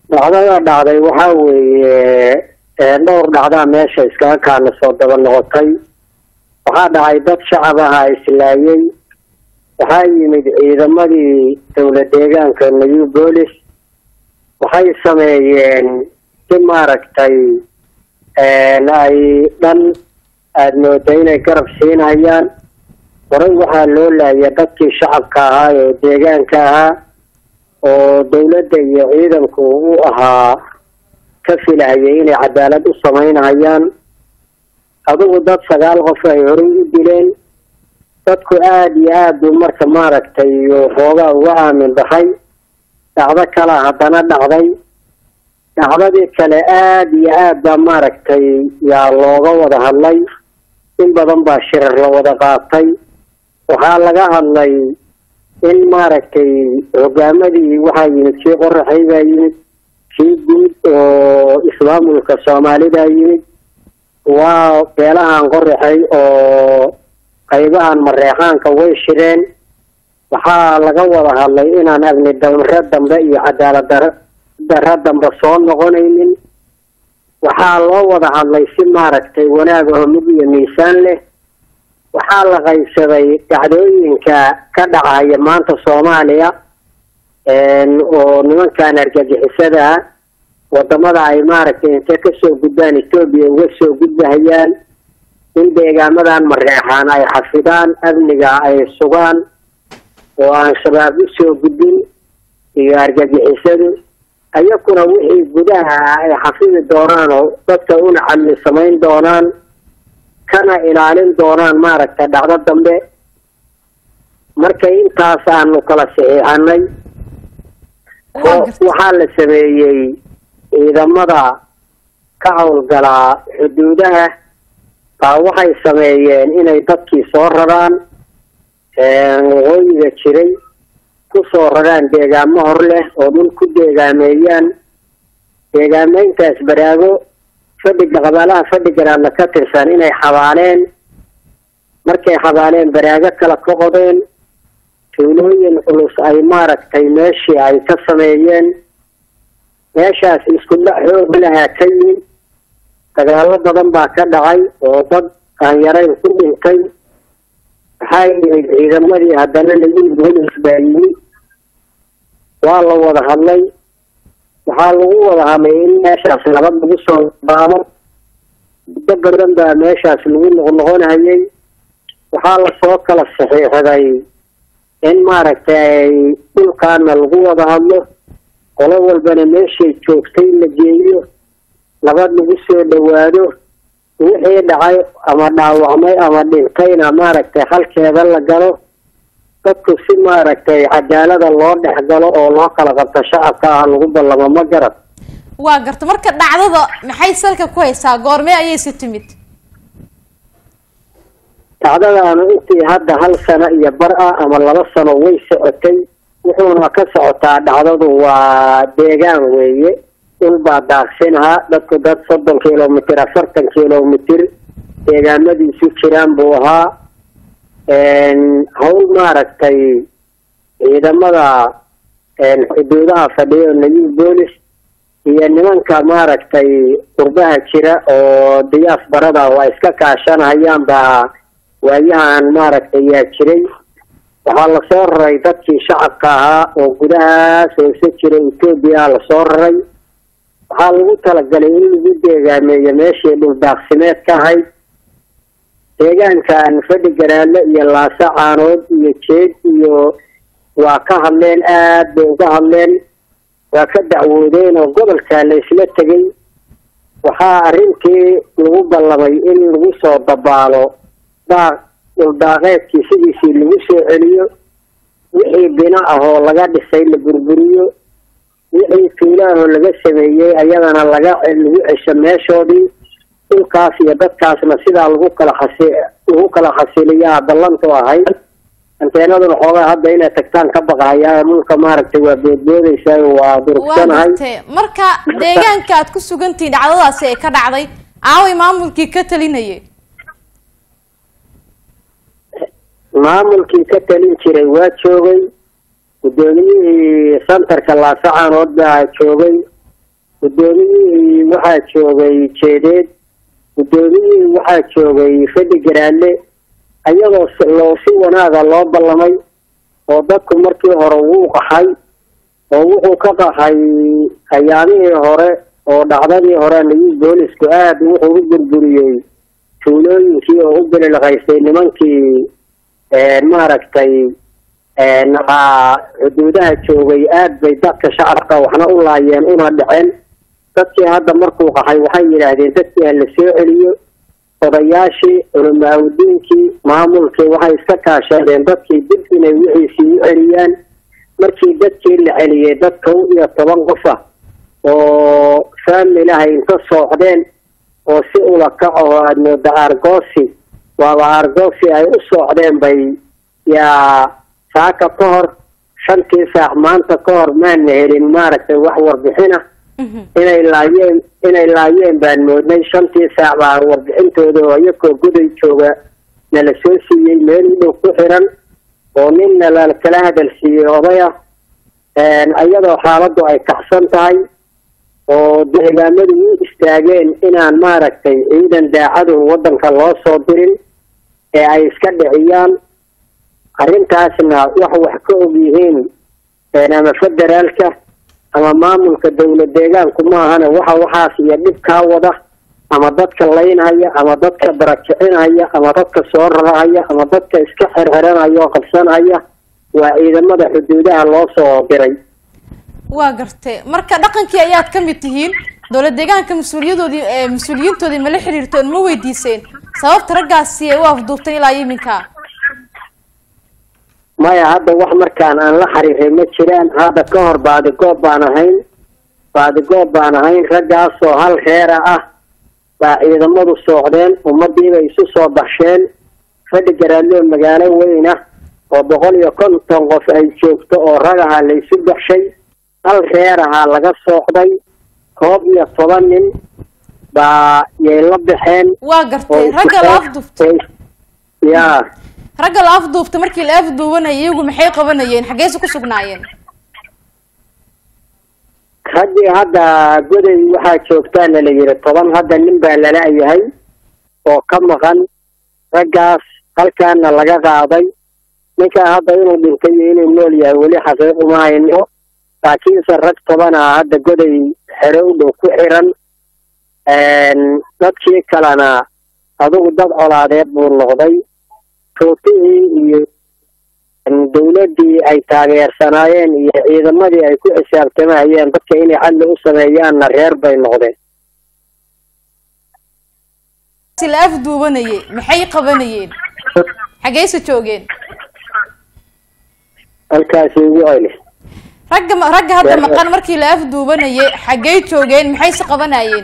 dhacdada dhacday waxaa weeye dhowr dhacdaa meesha iskaga kaana soo daba noqotay waxaa dhacay dad shacab aha islaayay waxaa yimid ciidamadii dowla deegaanka new bolis waxay sameeyeen si maaragtay ay dhan aada mooda inay garab siinayaan horay waxaa loo laaya dadkii shacabka ahaa oo deegaanka ahaa oo dowladda iyo ciidanku u ahaa ka filahayay inay cadaalad u samaynayaan adigu dad sagaal qof ay horay u dileen dadku aada iyo aada buu marka maaragtay xoogaa uga aamin baxay dhacdo kalaa haddana dhacday dhacdadii kale aada iyo aad baa maaragtay yaa looga wada hadlay in badan baa shirar la wada qaatay waxaa laga hadlay in maaragtay hogaamadii waxaa yimid kii qoraxay baa yimid kii guud oo ismaamulka soomaalida yimid waa beelahan qoraxay oo qaybahan mareexaanka way shireen waxaa laga wada hadlay inaan agni damre dambe iyo cadaalad daro daro dambe soo noqonaynin waxaa loo wada hadlay si maaragtay wanaag oo mid iyo miisaan leh waxaa la qaybsaday dhacdooyinka ka dhacaya maanta soomaaliya oo nimankan argagixisada ah wadamada ay maaragtay intay kasoo gudbaan etoobiya uga soo gudbahayaan in deegaamadan mareexaan ay xafidaan amniga ay sugaan oo aan shabaab usoo gudbin iyo argagixisadu ayakuna wixii gudaha ay xafidi doonaan oo dadka una camli samayn doonaan kana ilaalin doonaan maaragtay dhacdo dambe marka intaas aanu kala saxiixanay waxaa la sameeyey ciidamada ka howlgalaa xuduudaha baa waxay sameeyeen inay dadkii soo raraan waqooyiga jiray kusoo raraan deegaamo hor leh oo dhul ku deegaameeyaan deegaameyntaas baraago fadhiga qabaalaha fadhigaraadla ka tirsan inay xabaaleen markay xabaaleen baraago kala ka qodeen tuulooyin culus ay maaragtay meeshii ay ka sameeyeen meeshaas isku dhac xoog lahaa ka yimid dagaalo badan baa ka dhacay oo dad aan yarayn ku dhintay waxaa yimid ciidamadii haddana lagu bolis baa yimid waa la wada hadlay waxaa lagu wada hadlay in meeshaas nabad lagu soo baamo muddo badan baa meeshaas lagu noqnoqonayay waxaa lasoo kala saxiixday in maaragtay dhulkaana lagu wada hadlo qolo walbana meeshay joogtay la geeyo nabad lagu soo dhawaado wixii dhacay ama dhaawacmay ama dhintayna maaragtay halkeeda la galo dadku si maaragtay cadaalada loo dhex galo oo loo kala qabto shacabka ah lagu ballamo ma garad waa garta marka dhacdada maxay salka ku haysaa goormee ayaysi timid dhacdadaanu intii hadda hal sano iyo bar ah ama laba sano way socotay wuxuuna ka socotaa dhacdadu waa deegaan weeye dhul baa daaqsinahaa dadku dad soddon kilomitr afartan kilomitr deegaamadiisu jiraan buu ahaa hawl maaragtay ciidamada xuduudaha fadhiyo new bolis iyo nimanka maaragtay qurbaha jira oo diyaas barada waa iska kaashanayaan baa waayahan maaragtay yaa jiray waxaa lasoo raray dadkii shacabka ahaa oo gudahaas hoose jira etoobiya lasoo raray waxaa lagu talagalay in lagu deegaameeyo meeshii dhul daaqsimeed ka ahayd deegaankan fadhi garaadle iyo laasa caanood iyo jeed iyo waa ka hadleen aada bay uga hadleen waa ka dacwoodeen oo gobolka la isla tegay waxaa arrintii lagu ballamay in lagu soo dabaalo daaq dhuldaaqeedkii sidiisii lagu soo celiyo wixii bino ah oo laga dhisay la burburiyo wixii tuulaahoo laga sameeyey ayadana laga lagu cesho meeshoodii dhulkaas iyo dadkaasna sidaa lagu kala xasi lagu kala xasiliyaa ballantu ahayd anteenaduna xoogaa hadda inay tagtaan ka baqahayaa dhulka maaragtay waa boodboodaysaa waa waa durugsanahay gartee marka deegaanka aad ku sugantihiin dhacdadaasi ay ka dhacday aaway maamulkii ka talinayay maamulkii ka talin jiray waa joogay guddoomiyihii santarka laasacaanood baa joogay guddoomiyihii waxaa joogay jeedeed guddoomiyihii waxaa joogay fadhi garaadle ayadoo loo si wanaaga loo ballamay oo dadku markii hore wuu qaxay oo wuxuu ka qaxay ayaamihii hore oo dhacdadii hore nayuu boolisku aada wuxuu u burburiyey tuulooyinkii oo u bililqaystay nimankii maaragtay xuduudaha joogay aad bay dadka shacabka waxna u laayeen una dhaceen dadkii hadda markuu qaxay waxay yidhaahdeen dadkii ha la soo celiyo odayaashii culimaaudiinkii maamulkii waxay iska kaashadeen dadkii dib inay wixiisii u celiyaan markii dadkii la celiyey dad kow iyo toban qof ah oo faamilahay inta soocdeen oo si ula kaco oo aada mooda argoosi waaba argoosi ay u soocdeen bay yaa saaka ka hor shantii saac maanta ka hor maana helin maaragtay wax warbixina inay laayeen inay laayeen baan moodnay shantii saac baa warbixintooda oo iyakoo guday jooga nala soo siiyey meel u dhow ku xiran oo ninna la kala hadal siiyey odaya iyadoo xaaladdu ay kacsan tahay oo deegaamadu u istaageen inaan maaragtay ciidan daacadu waddanka loo soo dirin ee ay iska dhiciyaan arrintaasna wax wax ka og yihiin ama federaalka ama maamulka dowlad deegaanku maahana waxa waxaas iyo dhib kaa wada ama dadka laynhaya ama dadka barakicinhaya ama dadka soo rarahaya ama dadka iska xirxiranaya oo qabsanhaya waa ciidamada xuduudaha loo soo diray waa gartay marka dhaqankii ayaad ka mid tihiin dowlad deegaanka mas-uuliyadoodii mas-uuliyiintoodii ma la xiriirteen ma weydiiseen sababta raggaasi ay u afduubteen ilaa iminka maya hadda wax markaan aan la xiriiray ma jiraan hadda ka hor baadigoob baan ahayn baadigoob baan ahayn raggaasoo hal reera ah baa ciidamadu soocdeen ummadiibay isu soo baxsheen fadhi garaadloo magaalo weyn ah oo boqol iyo konton qof ay joogto oo rag ahaa la isu baxshay hal reer ahaa laga soocday koob iyo toban nin baa yay la baxeen waa gartay ragga la afduubtay ya ragga la afduubta markii la afduubanayay iyagu maxay qabanayeen xaggeyse ku sugnaayeen raggii hadda goday waxaa joogtaana la yidhi toban hadda nin baa lala-yahay oo ka maqan raggaas halkaana laga qaaday ninkaa hadda inuu dhintay iyo inuu nool yahay weli xaqiiq uma hayno laakiinse rag toban ah hadda goday xero u dhow ku xiran dadkii kalena adigu dad colaadeed buu noqday tuutihii iyo dawladdii ay taageersanaayeen iyo ciidamadii ay ku xisaabtamahayeen dadka inay cadli u sameeyaanna reer bay noqdeen la afduubanayay maxay qabanayeen xaggeyse joogeen halkaasi ugu celi ragga ragga hadda maqan markii la afduubanayay xaggey joogeen maxayse qabanayeen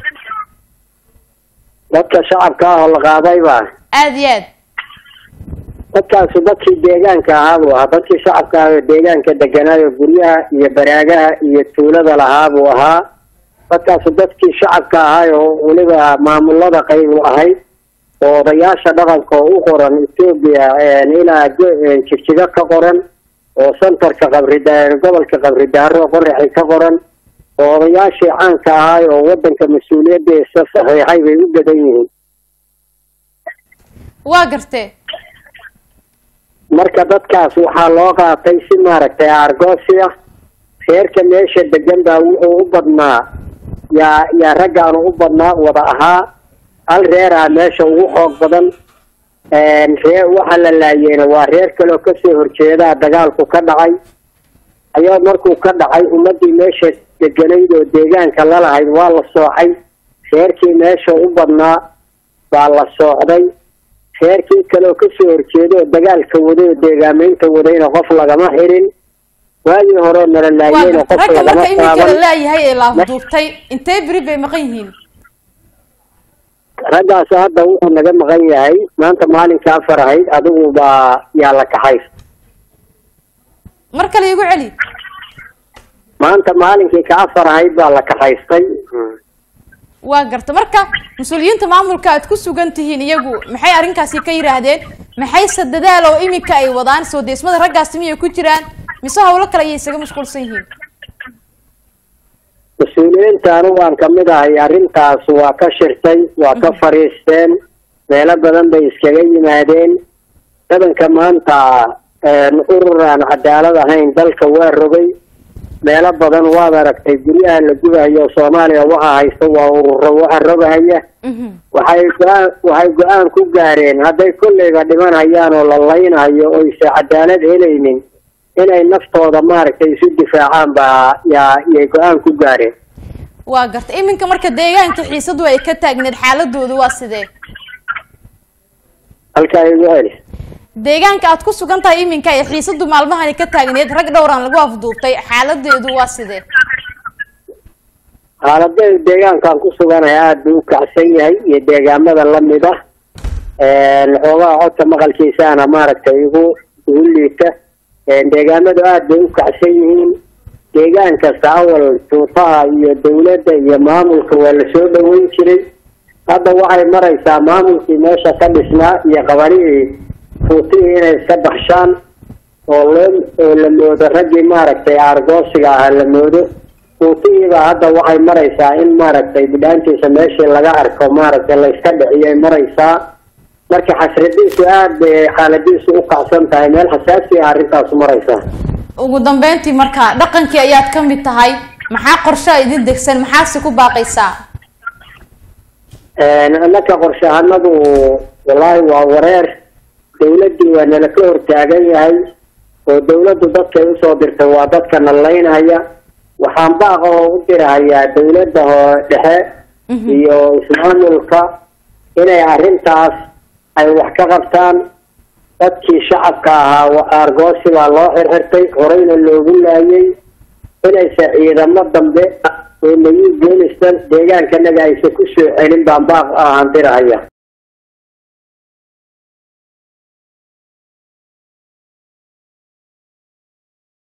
dadka shacabka ah oo la qaaday baa aada iyo aad dadkaasi dadkii deegaanka ahaa buu ahaa dadkii shacabka ah oo deegaanka deganaayo guryaha iyo baraagaha iyo tuulada lahaa buu ahaa dadkaasi dadkii shacabka ahaa oo weliba maamulada qaybu ahayd oo odayaasha dhaqanka oo u qoran etoobiya ilaa jigjigo ka qoran oo centerka qabrida gobolka qabridaaro qoraxi ka qoran oo odayaashii caanka ahaay oo wadanka mas-uuliyaddiisa saxiixay bay u badan yihiin waa gartee marka dadkaas waxaa loo qaatay si maaragtay argoosi ah reerka meesha degan baa wuxuu u badnaa yaa yaa raggaanu u badnaa wada ahaa hal reer ah meesha ugu xoog badan ree waxa la laayeyna waa reer kaleoo kasoo horjeedaa dagaalku ka dhacay ayaa markuu ka dhacay ummadii meesha deganayd oo deegaanka lalahayd waa la soocay reerkii meesha u badnaa baa la soocday reerkii kaleoo kasoo horjeeda oo dagaalka waday oo deegaameynta wadayna qof lagama xirin waagii hore nala laayeyna qof ragga lagama marka iminka la taaban laayahay ee la afduubtay intee beri bay maqan yihiin raggaas hadda wuxuu naga maqan yahay maanta maalinka afar ahayd adigu baa yaa la kaxay mar kale igu celi maanta maalinkii ka afar ahayd baa la kaxaystay waa garta marka mas-uuliyiinta maamulka aad ku sugan tihiin iyagu maxay arrinkaasi ka yidhaahdeen maxayse dadaal oo iminka ay wadaan soo deesmada raggaasi miyay ku jiraan mise hawlo kale ayay isaga mashquulsan yihiin mas-uuliyiinta anigu aan kamid ahay arrintaas waa ka shirtay waa ka fadhiisteen meelo badan bay iskaga yimaadeen dadanka maanta urur aan cadaalad ahayn dalka waa rogay meelo badan waad aragtay guryaha la gubahayo soomaaliya waxa haysta waa ururo waxa rogahaya waxay go-aan waxay go-aan ku gaareen hadday kolleyba dhimanayaan oo la laynayo oo isa cadaalad helaynin inay naftooda maaragtay isu difaacaan baa yaa yay go-aan ku gaareen waa garta iminka marka deegaanka xiisadu ay ka taagneed xaaladooda waa sidee halkaa igu heli deegaanka aad ku sugan tahay iminka ee xiisadu maalmahani ka taagneed rag dhowraan lagu afduubtay xaaladeedu waa sidee xaaladeedu deegaankaan ku suganahay aada buu u kacsan yahay iyo deegaamada lamid ah xoogaha codka maqalkiisaana maaragtay igu igu liita deegaamadu aada bay u kacsan yihiin deegaan kasta awal tuutaha iyo dawladda iyo maamulka waa lasoo dhaweyn jiray hadda waxay maraysaa maamulkii meesha ka dhisnaa iyo qabanihii tuutihii inay iska baxshaan oo loo oo la moodo raggii maaragtay aargoosiga ahaa la moodo tuutihiiba hadda waxay maraysaa in maaragtay bidhaantiisa meeshii laga arko maaragtay la iska dhiciyay maraysaa marka xasradiisu aada bay xaaladiisu u kacsan tahay meel xasaasi ah arrintaasu maraysaa ugu dambeyntii marka dhaqankii ayaad ka mid tahay maxaa qorshaa idin degsan maxaase ku baaqaysaa annaka qorshahanadu wallaahi waa wareer dawladdii waa nala ka hortaagan yahay oo dawladdu dadkay usoo dirtay waa dadka nalaynaya waxaan baaqa oo u dirahayaa dawladda hoo dhexe iyo ismaamulka inay arrintaas ay wax ka qabtaan dadkii shacabka ahaa aargoosi baa loo xirxirtay horeyna loogu laayay inaysa ciidamo dambe oo nayu boolistan deegaankanaga aysa ku soo celin baan baaq ahaan dirahaya